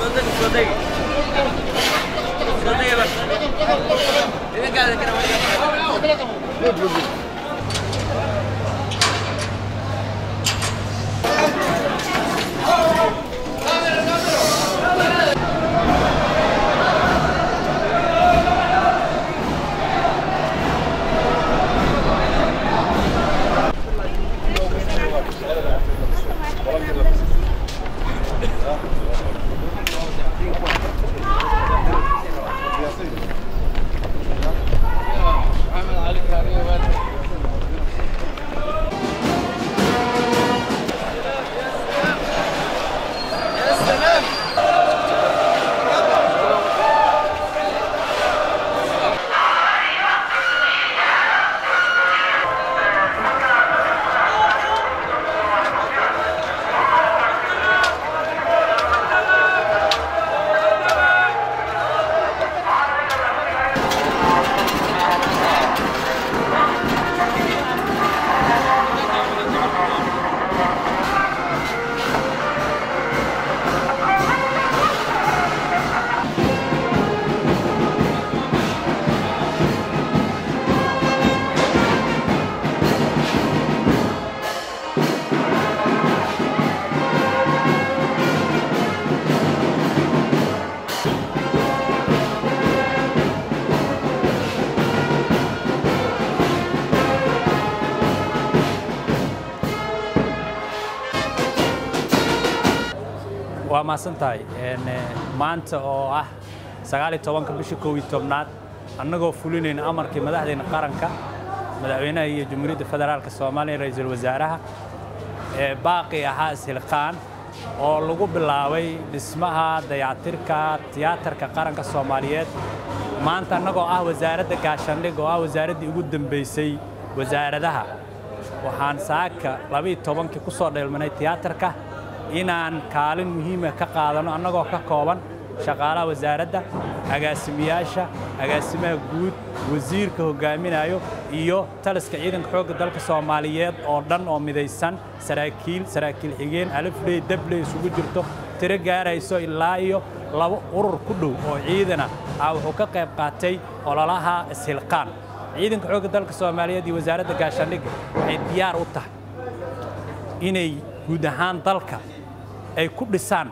waa mahadsan tahay maanta oo ah sagaal iyo tobanka bisha kow iyo tobnaad annagoo fulinayna amarkii madaxdeenna qaranka madaxweynaha iyo jamhuuriyadda federaalka soomaaliya ra'iisul wasaaraha ee baaqi ahaa ishilqaan oo lagu bilaabay dhismaha dayactirka tiyaatarka qaranka soomaaliyeed maanta annagoo ah wasaaradda gaashaandhig oo ah wasaaraddii ugu dambaysay wasaaradaha waxaan saaka labaiyo tobankii ku soo dheelmanay tiyaatarka inaan kaalin muhiima ka qaadano annagoo ka kooban shaqaalaha wasaaradda agaasimiyaasha agaasimaha guud wasiirka hoggaaminayo iyo taliska ciidanka xoogga dalka soomaaliyeed oo dhan oo midaysan saraakiil saraakiil xigeen alifley dabley isugu jirto tiro gaarayso ilaa iyo laba urur ku dhow oo ciidana ah wuxuu ka qayb qaatay ololaha ishilqaan ciidanka xoogga dalka soomaaliyeed iyo wasaaradda gaashaandhigga waxay diyaar u tahay inay guud ahaan dalka ay ku dhisaan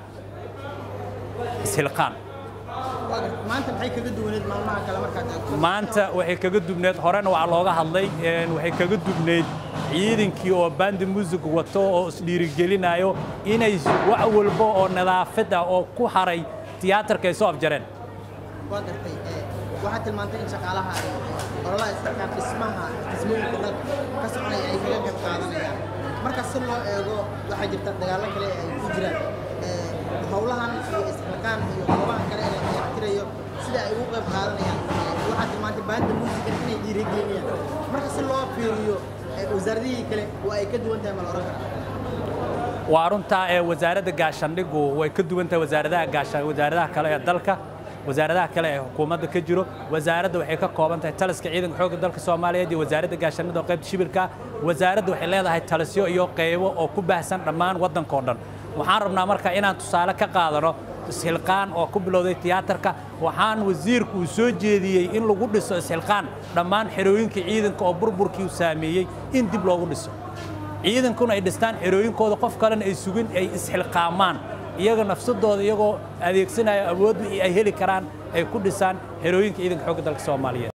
ishilqaan maanta maxay kaga duwaneed maalmaha kale markaad eegto maanta waxay kaga dubneed horena waa looga hadlay waxay kaga dubneyd ciidankii oo bandi muusig wato oo isdhiirigelinayo inay wax walba oo nadaafad ah oo ku haray tiyaatarka ay soo afjareen waa gartay waxaad tilmaantay in shaqaalaha ololaha istirkaan dhismaha dhismooyinka dalka ka soconaya ay kaga qayb qaadanayaan marka si loo eego waxaa jirta dagaallo kale ay ku jiraan howlahan iyo isxilqaan iyo goobaha kale ee la dayactirayo sida ay ugu qayb qaadanayaan waxaad tilmaantay baanda muusiga inay dhiirigeliyaan marka si loo fiiriyo wasaaradihii kale waa ay ka duwan tahay ma la oran karaa waa runtaa ee wasaaradda gaashaandhigu way ka duwan tahay wasaaradaha gaasha wasaaradaha kale ee dalka wasaaradaha kale ee xukuumadda ka jiro wasaaradda waxay ka kooban tahay taliska ciidanka xoogga dalka soomaaliyeed iyo wasaaradda gaashaandhida oo qaybta shibirka wasaaradda waxay leedahay talisyo iyo qaybo oo ku baahsan dhammaan waddanka oo dhan waxaan rabnaa marka inaan tusaale ka qaadano ishilqaan oo ku bilowday tiyaatarka waxaan wasiirku uu soo jeediyey in lagu dhiso ishilqaan dhammaan xerooyinka ciidanka oo burburkii uu saameeyey in dib loogu dhiso ciidankuna ay dhistaan xerooyinkooda qof kalena ay sugin ay isxilqaamaan iyaga nafsadooda iyagoo adeegsanaya awood wixii ay heli karaan ay ku dhisaan xerooyinka ciidanka xoogga dalka soomaaliyeed